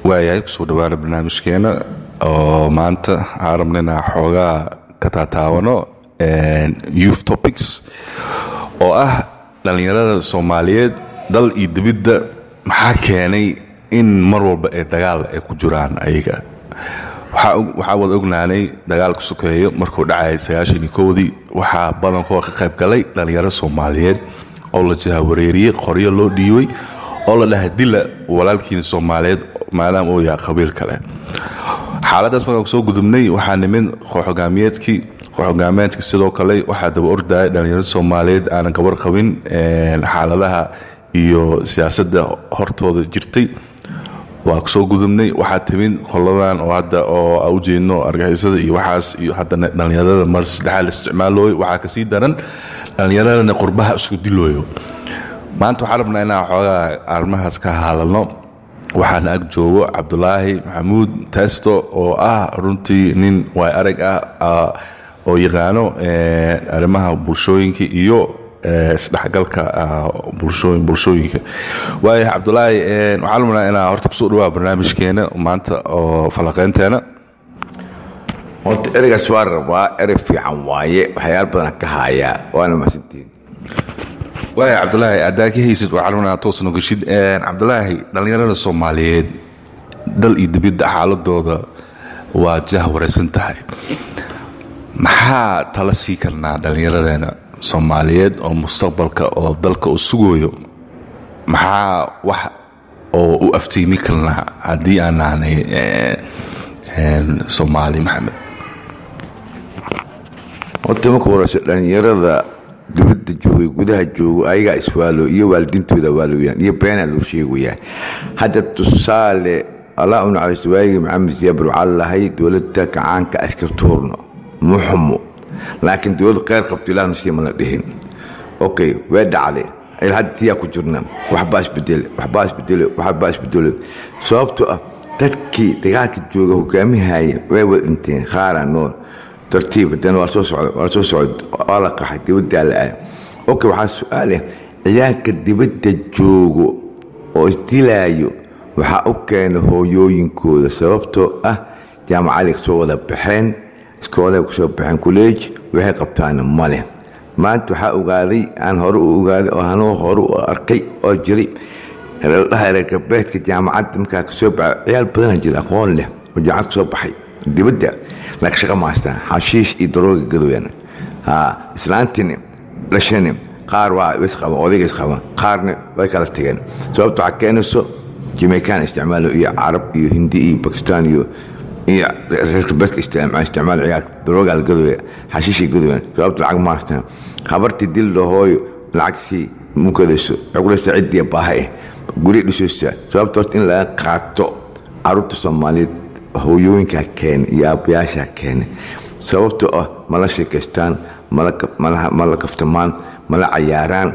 waayahay kusoo dhawaana barnaamijkeena oo maanta waxaan rabna inaa xoogaa ka taataabano youth topics oo ah dhallinyarada soomaaliyeed dal iyo dibidda maxaa keenay in mar walba ee dagaal ay ku jiraan ayaga waxaa wada ognaanay dagaalka sokeeyo markuu dhacayay sagaashanii kowdii waxaa badankooda ka qayb galay dhallinyaro soomaaliyeed oo la jahawareeriyey qoryo loo dhiibay oo la dhahay dila walaalkiina soomaaliyeed maadaama uu yahay qabiil kale xaaladaas markaan kusoo gudubnay waxaa nimid kooxhogaamiyeedkii kooxhogaameedka sidoo kale waxaa daba ordaya dhallinyarada soomaaliyeed aanan gabar qabin xaaladaha iyo siyaasadda hortooda jirtay waa kusoo gudubnay waxaa timid qoladan oo hadda oo a ujeedno argixisada iyo waxaas iyo haddana dhallinyarada mar saddexaad la isticmaalooyo waxaa kasii daran dhallinyaradana qurbaha isku dilooyo maanta waxaan rabnaa inaan xoogaa arrimahaas ka hadalno waxaana ag joogo cabdulaahi maxamuud testo oo ah runtii nin waay arag ah oo yaqaano arrimaha bulshooyinka iyo isdhexgalka bulshooyinka waaya cabdulaahi waxaan rabnaa inaa horta kusoo dhawaa barnaamijkeena maanta oo falaqeynteena horta ereygaas waa rabaa erey fiican waaye waxyaala badan ka haayaa waana mahadsantihiin waaya cabdulaahi haddaa ka haysid waxaan rabnaa toos nogashid cabdulaahi dhallinyarada soomaaliyeed dal iyo dibidda xaaladooda waa jah waraysan tahay maxaa tala sii karnaa dhallinyaradeena soomaaliyeed oo mustaqbalka oo dalka uu sugayo maxaa wax oo u aftiimi karnaa haddii aan nahnay soomaali maxamed horta marka horeyse dhallinyarada dibadda joogay gudaha joogo ayagaa iswaalo iyo waalidiintooda waalooyaan iyo beenaa loo sheegayaa hadda tusaale allah u naxariisto waagii maxamed siyaabur waxaa lahay dowladda kacaanka aska tuurno muxumo laakiin dowlad kheyr qabto ilaahna siima la dhihin okay way dhacday hadda tiyaa ku jirna waxbaa isbedele waxbaa isbedele waxbaa isbedele sababtoo ah dadkii dagaalka jooga hogaamihaya way wada dhinteen khaaraa nool tartiib haddana waa soo socda waa soo socda waa la qaxay dibaddaa la aada okay waxaa su-aaleh ciyaalka dibadda joogo oo isdilaayo waxaa u keena hooyooyinkooda sababtoo ah jaamacaday kasoo wada baxeen iskoolay kasoo baxeen kolleej waxay qabtaana male maanta waxaa ogaaday aan hore u ogaaday oo anuu hore u arkay oo jiray ladhaha reer galbeedka jaamacadda markaa kasoo baxay ciyaal badanaa jira aqoon leh oo jaamacad kasoo baxay dibadda laakiin shaqa mahaystaan xashiish iyo darooga gadoyan islaantini dhashani qaar waa isqaba odayga isqaba qaarna way kala tageen sababta waxaa keenayso jamaican isticmaalo iyo carab iyo hindi iyo bakistan iyo iyo reer galbeedka isticmaal ciyaarka darooga la gadoya xashiishay gadoyan sababta lacag mahaystaan habartii dil dhahooyo lacagsii mukadayso cuqlaysa ciddii baaha eh gurya dhisoosa sababta horta in laga qaato caruurta soomaaliyeed hooyooyinkaa keene iyo aabbayaashaa keene sababtoo ah mala sheekaystaan mala kaftamaan mala cayaaraan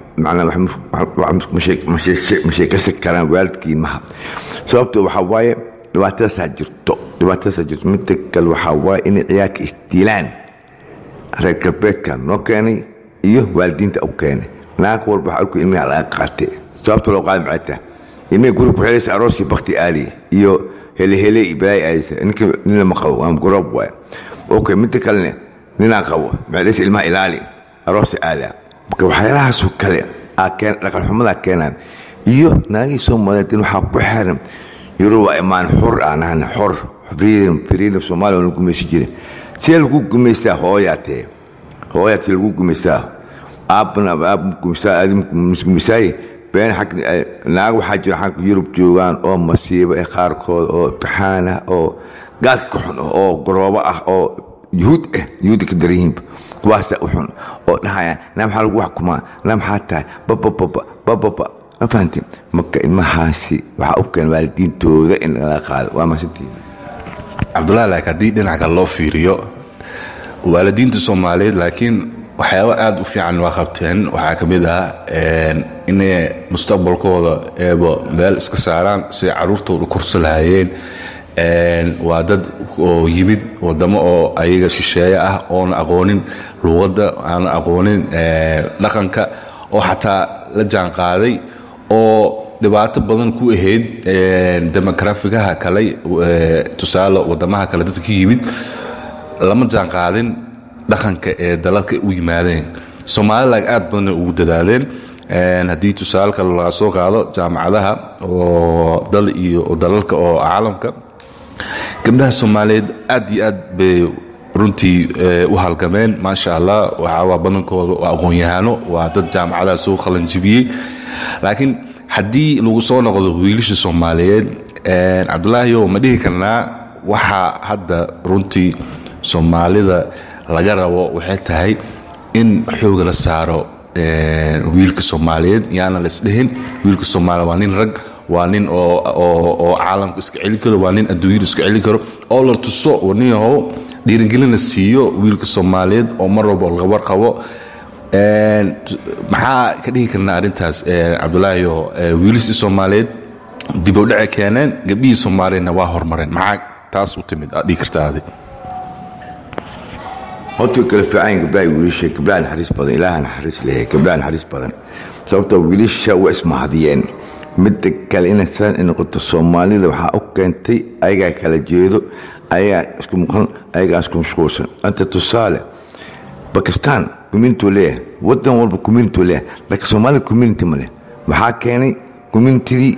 ma sheekaysan karaan waalidkiimaha sababtoo waxaa waaye dhibaatadaasaa jirto dhibaatadaasaa jirto midda kale waxaa waaye inay ciyaarka isdiilaan reer galbeedka noo keenay iyo waalidiinta u keenay naag walba waxaa arku ilmiha laga qaatay sababta loo qaadi maxay tahay ilmihi guri ku xelaysa arooskii bakti aali iyo helehele iyo balaay aadaysa ninka nina ma qabo waa goroob waay okay midda kalene ninaan qabo maxay ilmaha ilaali aroosa aadaa marka waxyaalahaasoo kale dhaqanxumadaa keenaan iyo naagii soomaaliyeed in waxaa ku xiran yurub waa imaan xor aan ahna xor freedom freedom soomaaliya la gumaysi jiray see lagu gumaystaa hooyaa tee hooyaa tee lagu gumaystaa aabbana aab gumaystaa aadi gumaysaaye been xag naag waxaa jira xag yurub joogaan oo masiibo ee qaarkood oo imtixaan ah oo gaalka ka xun oo garoobo ah oo yuhuud ah yuhuudda ka daran yihiinba kuwaasaa u xun oo dhahayaan naa maxaa lagu xukumaa naa maxaa tahay babababa bababa ma fahantiin marka ilmahaasi waxaa u keen waalidiintooda in laga qaado waa maasantiin cabdullahi laakiin haddii dhinac kale loo fiiriyo waalidiinta soomaaliyeed laakiin waxyaaba aada u fiican waa qabteen waxaa ka mid ah inay mustaqbalkooda eeba meel iska saaraan siday caruurtooda kursa lahaayeen waa dad oo yimid wadamo oo ayaga shisheeye ah oona aqoonin luuqadda aana aqoonin dhaqanka oo xataa la jaan qaaday oo dhibaato badan ku ahayd demografigaha kale tusaale wadamaha kale dadka ka yimid lama jaan qaadin dhaqanka ee dalalka u yimaadeen somalilag aad badanay ugu dadaaleen haddii tusaale kale laga soo qaado jaamacadaha oo dal iyo dalalka oo caalamka gabdhaha soomaaliyeed aad iyo aad bay runtii u halgameen maasha allah waxawaa badankooda waa aqoon-yahano waa dad jaamacadaha soo qalanjibiyey laakiin haddii lagu soo noqdo wiilasha soomaaliyeed cabdulaahiyo ma dhihi karnaa waxaa hadda runtii soomaalida laga rabo waxay tahay in xooga la saaro wiilka soomaaliyeed yaana laisdhihin wiilka soomaaliya waa nin rag waa nin oo caalamka iska celi karo waa nin adduunyada iska celi karo oo la tuso nin yahow dhiirigelin la siiyo wiilka soomaaliyeed oo mar walba laga warqabo maxaa ka dhihi karnaa arrintaas cabdulaahiyo wiilishii soomaaliyeed dib u dhace keeneen gabdhihii soomaaliyeedna waa hormareen maxaa taas u timid aad dhihi kartaa adi horta way kala fiican gabdhaha wiilasha gabdhaha naxariis badan ilaaha naxariis leeyahay gabdhaha naxariis badan sababtoo wiilasha waa ismahadiyeen midda kale inay saan ay noqoto soomaalida waxaa u keentay ayagaa kala jeedo ayagaa isku maqan ayagaa isku mashquulsan anta tusaale bakistan communityuu leeyahay wadan walba communityuu leeyahay laakiin soomaalida community ma leh waxaa keenay communitydii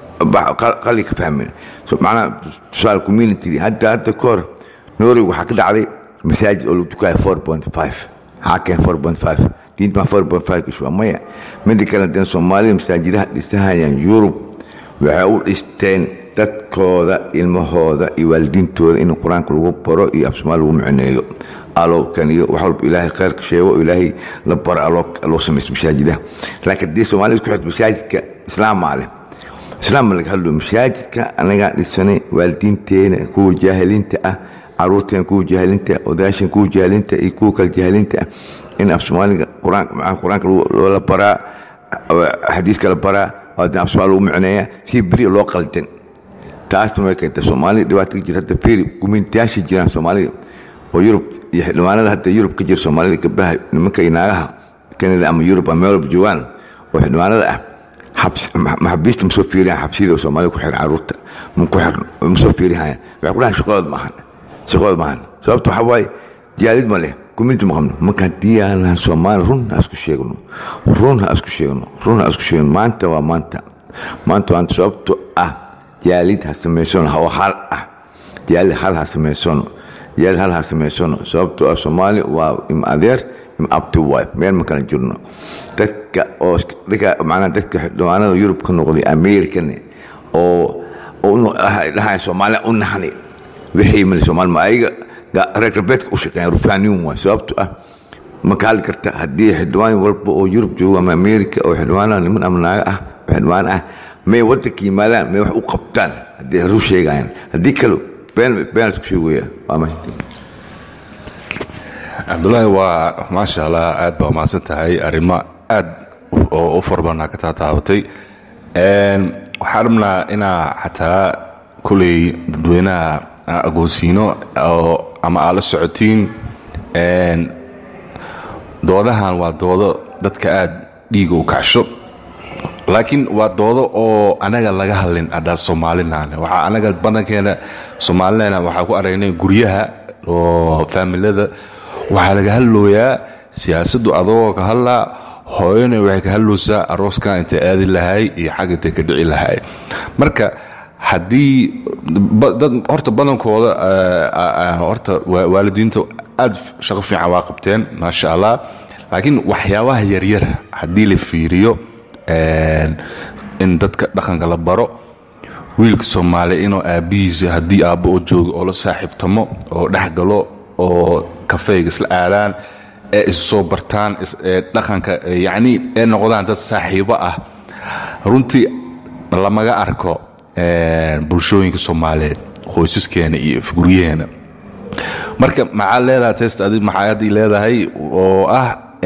qali ka fahmin macnaha tusaale communitydii hadda hadda ka hor norway waxaa ka dhacday masaajid oo lagu tukaya four point five maxaa keen four point five diinta ma four point five kashwa maya mida kale hadeen soomaalida masaajidaha dhisahayaan yurub waxay u dhisteen dadkooda ilmahooda iyo waalidiintooda in qur-aanka lagu baro iyo afsoomaali lagu micneeyo alowkan iyo wax walba ilaahay khayrka sheego oo ilaahay la baro aloo samaysto masaajidaha laakiin haddii soomaalida ku xirto masaajidka islaamaa leh islaam laga hadlo masaajidka anagaa dhisanay waalidiinteena kuwa jaahiliinta ah caruurteen kuwa jaahilinta odayaashan kuwa jaahilinta iyo kuwa kale jaahilinta ah in af soomaaliga qur-aanka loola baraa xadiiska la baraa af soomaali lagu micneeya si beri loo qaldan taasna way keentay soomaaliya dhibaato ka jirta hadda fiiri gumintayaasha jiraan soomaalida oo yurub iyo xildhibaanada hadda yurub ka jira soomaalida gabdhaha nimanka iyo naagaha kanada ama yurub ama meel walba joogaan oo xildhibaanada ah maxabiista ma soo fiiriyaan xabsiyada soomaalida ku xiran caruurta ma ku xirno ma soo fiirihayaan waxay ku dhahan shaqadooda maahan shaqadooda maahan sababta waxaa waaye jaalid ma leh community ma qabno marka haddii aanan soomaali run ha isku sheegno run ha isku sheegno run ha isku sheegno maanta waa maanta maanta maanta sababto ah jaalid ha samaysano oo hal ah jaalid hal ha samaysano jaalid hal ha samaysano sababto ah soomaali waa im adeer im abti waay meel ma kala jirno dadka oo macnaha dadka xildhibaanada yurub ka noqday american oo dhahay soomaaliya u naxni wixii male soomaali ma ayaga reer galbeedka u shaqeeyan rufaaniyin waay sababto ah ma ka hadli karta haddii xildhibaan walba oo yurub joogo ama america oo xildhibaanada niman ama naaga ah oo xildhibaan ah may waddanka yimaadaan may wax u qabtaan haddii ru sheegayaan haddii kale been been isku sheegaya waa mahadsan cabdulaahi waa maasha allah aad baa mahadsan tahay arrimo aad oo u farbannaa ka taataabatay waxaan rabnaa inaa xataa kuley dadweynaha agoonsiino oo ama aad la socotiin doodahan waa doodo dadka aad dhiiga u kacsho laakiin waa doodo oo anaga laga hadlin haddaa soomaalinaane waxaa anaga badankeena soomaalina waxaa ku aragnay guryaha oo faamilada waxaa laga hadlooyaa siyaasaddu adagoo ka hadlaa hooyana waxay ka hadloosaa arooskan intay aadi lahay iyo xag intay ka dhici lahay marka haddii dad horta badankooda horta waalidiinta aad shaqo fiican waa qabteen maasha allah laakiin waxyaabaha yaryar haddii la fiiriyo in dadka dhaqanka la baro wiilka soomaaliya inuu aabbihiisa haddii aabbo oo joogo oo la saaxiibtamo oo dhex galo oo kafeyga isla aadaan ee isu soo bartaan dhaqanka yacni ee noqdaan dad saaxiibo ah runtii lamaga arko bulshooyinka soomaaliyeed qoysaskeena iyo guryaheena marka maxaa leedahay test adig maxaa haddii leedahay oo ah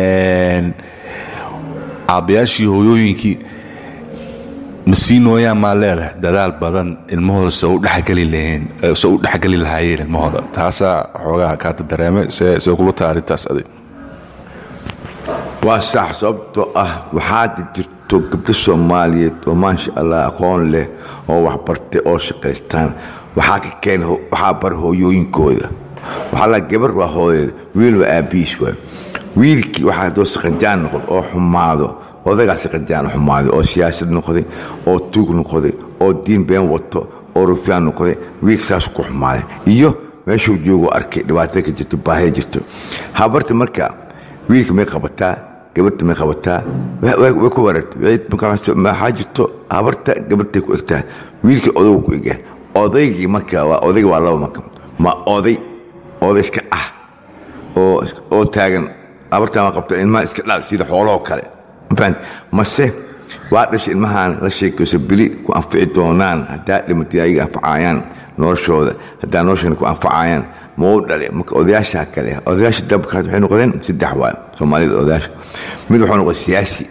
aabbayaashii hooyooyinkii ma sii nooyaan maa leedahay dadaal badan ilmahooda se u dhexgeli laheen se u dhexgeli lahaayeen ilmahooda taasaa xoogaa kaata dareemay see see kula taha arrintaas adig waa sax sababtoo ah waxaad jirto gabdho soomaaliyeed oo maasha allah aqoon leh oo waxbartay oo shaqaystaan waxaa ka keen waxaa bar hooyooyinkooda waxaa la gabar waa hooyada wiil waa aabihiis waay wiilkii waxaa doo saqajaan noqdo oo xumaado odagaa saqajaan xumaado oo siyaasad noqday oo tuug noqday oo diin been wato oo rufyaan noqday wiilka saas ku xumaaday iyo meeshuu joogo arkay dhibaatada ka jirto baahida jirto habarta marka wiilka may qabataa gabadha may qabataa way ku wareertay maxaa jirto habarta gabadhay ku egtaa wiilka odagu ku ega odaygii marka waa odayga waa laba marka ma oday oday iska ah oo oo taagan habartaan waa qabta ilmaha iska dhal sida xoolahoo kale mafahant mase waa dhashay ilmahaan la sheekayso beli ku anfici doonaan haddaa dhimatay ayaga anfacayaan noloshooda haddaa noloshana ku anfacayaan mau dhale marka odayaasha kale odayaasha dabkaas waxay noqdeen saddex waay soomaalida odayaasha mid wuxuu noqday siyaasi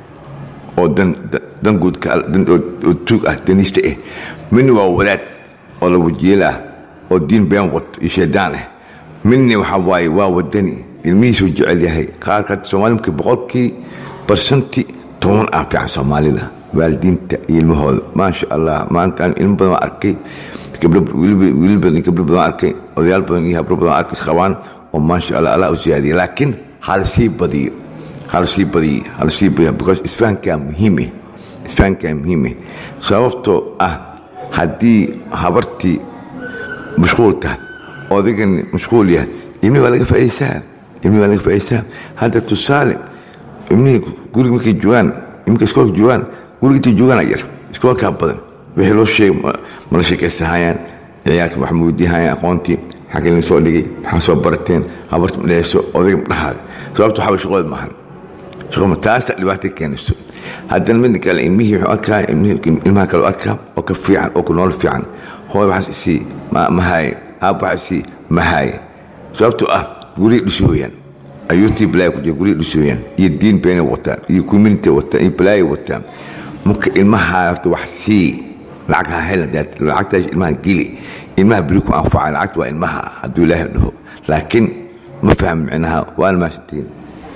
oo dan dan guud oo tuug ah daniista ah midna waa wadaad oo lawajiil ah oo diin been wato iyo shaydaan ah midna waxa waaye waa wadani ilmihiisuu jecel yahay qaarka soomaali markii boqolkii barsanti toban ah fiican soomaalida waalidiinta iyo ilmahooda maasha allah maanta aan ilmo badan waa arkay wiilal badan gabdho badan arkay odayaal badan iyo habro badan arkay isqabaan oo maasha allah allah u siyaadiya laakiin hala sii badiyo hala sii badiyo hala sii badiyo because isfahankaa muhiime isfahankaa muhiime sababtoo ah haddii habartii mashquul tahay odaygan mashquul yahay ilmihi waa laga faa'iidaysaa ilmihi waa laga faa'iidaysaa hadda tusaale ilmihii guriga markay joogaan iminka iskoolka joogaan guriga intay joogaan yar iskoolkaa badan wixii loo sheegay mala sheekaysahayaan ciyaalka wax mawdiihayaan aqoontii xagga idin soo dhigay maxaa soo barateen habarta madhehayso odayga madhahaada sababta waxaa shaqooda maahan shaqo taasta dhibaata keenayso haddana midna kale ilmihii wuxuu arkaa ilmaha kale arkaa oo ka fiican oo ku nool fiican hooy waxaas isii mahaaye aab waxaas isii mahaaye sababtoo ah guriga dhisooyaan ayuutii balaaya ku jira guriga dhisooyaan iyo diin beenay wataan iyo community wataan iyo balaaya wataan marka ilmaha horta wax sii lacag ha hel lacagtaas ilmaha geli ilmaha beri ku anfaca lacagta waa ilmaha hadduu ilaahay dhaho laakiin ma faham micnaha waana maasantiin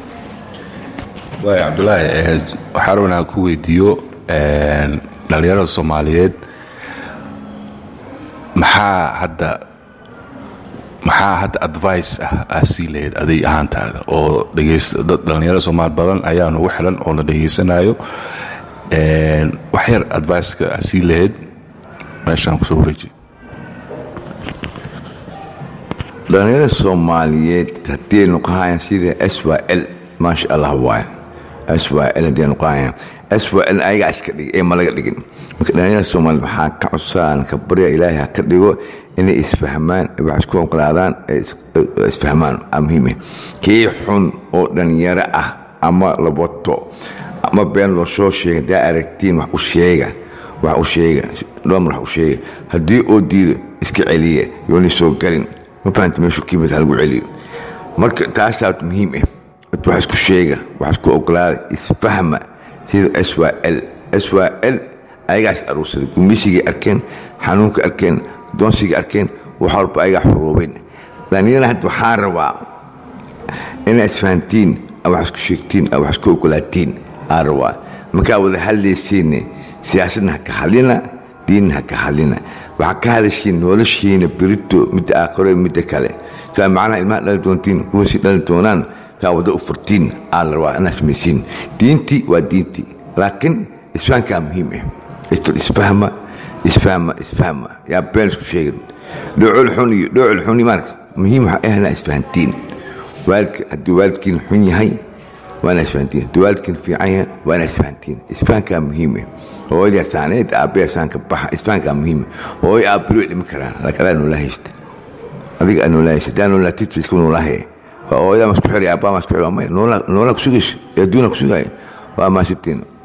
waay cabdulaahi waxaa rabaa inaan ku weydiiyo dhallinyarada soomaaliyeed maxaa hadda maxaa hadda advice ah aa sii lahayd aday ahaantaada oo dhalinyarada soomaali badan ayaa nagu xilan oo la dhegaysanayo wax yar adviceka aa sii lahayd meeshaan kusoo wareejiy dhalinyarada soomaaliyeed haddii ay noqohayaan sida s y l maasha allah waay s y l haddii ay noqohayaan s y l ayagaa iska dhigay ee ma laga dhigin marka dhalinyarada soomaaliyeed waxaa ka cusaan ka barya ilaahay ha ka dhigo inay isfahmaan wax isku oqolaadaan isfahmaan aa muhiime kii xun oo dhalinyaro ah ama la wato ama been loo soo sheega haddaa aragtiin wax u sheega wax u sheega dhoomar wax u sheega haddii oo diido iska celiya yoona soo galin ma fahanta meeshu kiimid ha lagu celiyo marka taasaa muhiim ah wax isku sheega wax isku ogolaada isfahma sida s y l s y l ayagaas aruursaday gumisigay arkeen xanuunka arkeen doonsiga arkeen wax walba ayagaa xuruubeen dhalinyarada hadda waxaa rabaa inaad isfahantiin wax isku sheegtiin wax isku ogolaatiin aa rabaa markaa wada hadlaysiinne siyaasadna ha ka hadlina diinna ha ka hadlina waxaa ka hadashiin noloshiina berito midda aakhiro midda kale saa macnaha ilmaha dhali doontiin kuwasii dhali doonaan saa wada u furtiin aa la rabaa inaad samaysiin diintii waa diintii laakiin isfahankaa muhiim ah isfahma isfahma isfahma yaa been isku sheegin dhoocol xun iyo dhoocol xun maarka muhiim waxaa ah inaa isfahantiin waalidka haddii waalidkiin xun yahay waa inaa isfahantiin haddii waalidkiin fiican yahay waa inaa isfahantiin isfahankaa muhiime hooyadaa saaneed aabbayaa saanka baxa isfahankaa muhiime hooyo aabbilo dhimi karaan laakiin adaa noolaa haysta adiga aa noolaa haysta hadaa noolaa titri isku noolaahaye waa hooyadaa masku xiri aabbaa masku xiri waa maya noolaa ku sugayso ee adduunaa ku sugaayo waa maasitiin